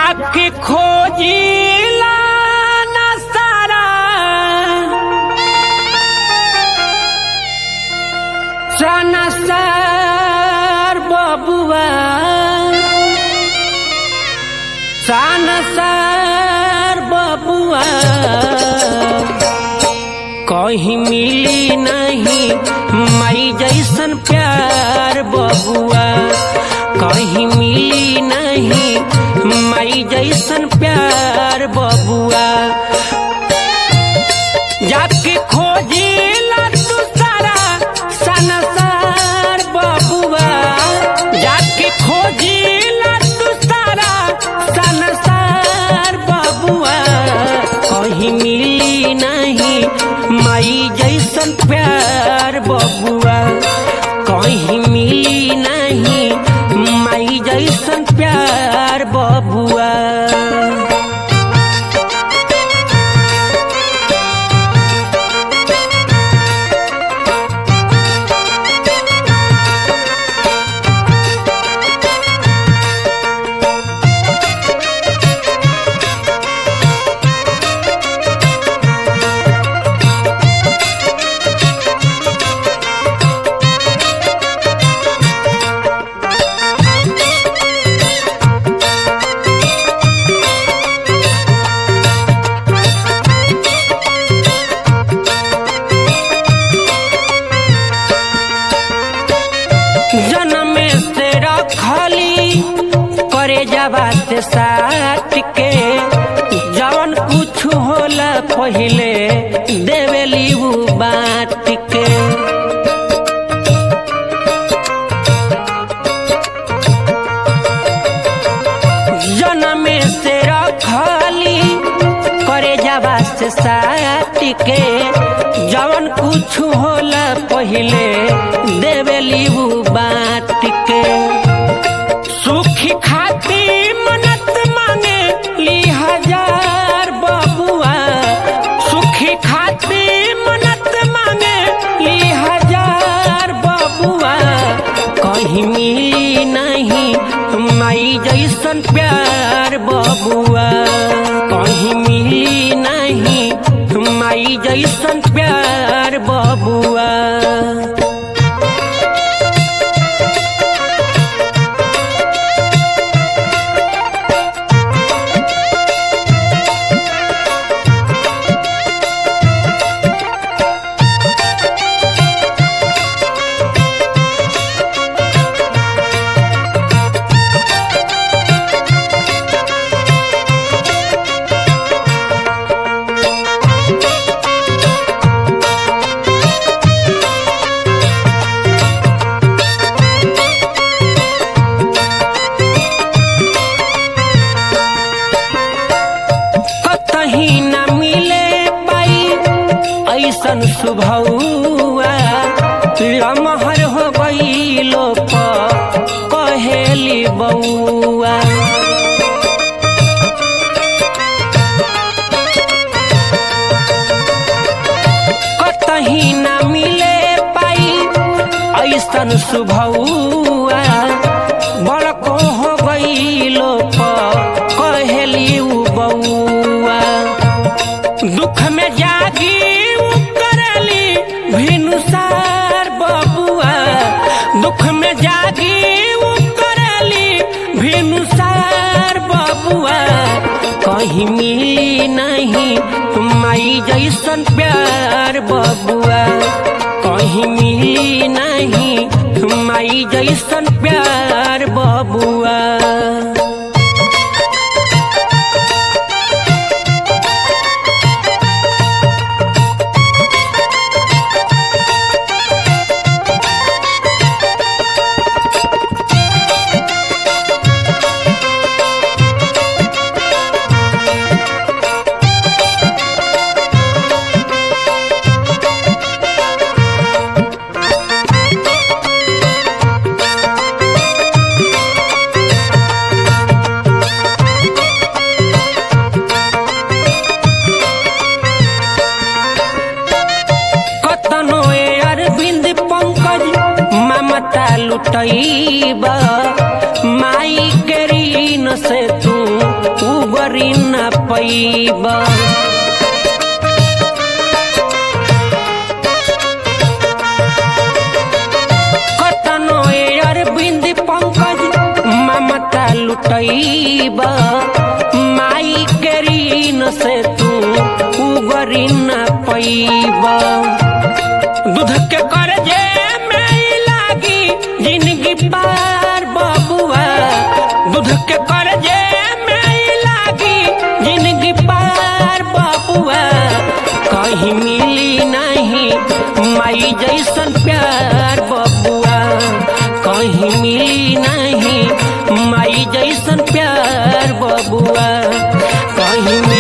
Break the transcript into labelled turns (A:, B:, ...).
A: जाके खोजिला न सारा सनसार बबुआ सनसार बबुआ कहीं मिली नहीं मई जैसन प्यार बबुआ कहीं मिली नहीं मई जैसन प्यार बबुआ जाके खोजी तू सारा सनसार बबुआ जाके खोजी तू सारा सनसार बबुआ कहीं मिली नहीं माई जैसन प्यार बबुआ कहीं मिली नहीं माई जैसन प्यार बबुआ जन्म से रखली करे जबा से साथ के जवन कुछ होला पहिले देवेली उ बात के जन्म से रखली करे जबा से साथ के जवन कुछ होला पहिले देवेली उ बात के सुखी खाती मनत मांगे ली हजार बबुआ सुखी खाती मनत मांगे ली हजार बबुआ कहीं मिली नहीं माई जैसन प्यार बबुआ कहीं मिली नहीं माई जैसन प्यार बबुआ कतही न मिले पाई ऐसन सुभौआ लमहर हो गईलो प कहेली बउआ कतही न मिले पाई ऐसन सुभौआ बड़को हो गईलो प कहेली उ बउआ दुख में जागी उ करली भिनुसार बबुआ दुख में जागी उ करली भिनुसार बबुआ कहीं मिली नहीं माई जैसन प्यार बबुआ कहीं मिली नहीं माई जैसन प्यार बबुआ कतनो ए अरविंद पंकज ममता लुटैब माई के ऋण से तू उगरी न पैब कतनो ए अरविंद पंकज ममता लुटैब माई के ऋण से तू उगरी न पैब दूध के करजे में लागी जिंदगी पार बबुआ दूध के करजे में लागी जिंदगी पार बबुआ कहीं मिली नहीं माई जैसन प्यार बबुआ कहीं मिली नहीं माई जैसन प्यार बबुआ कहीं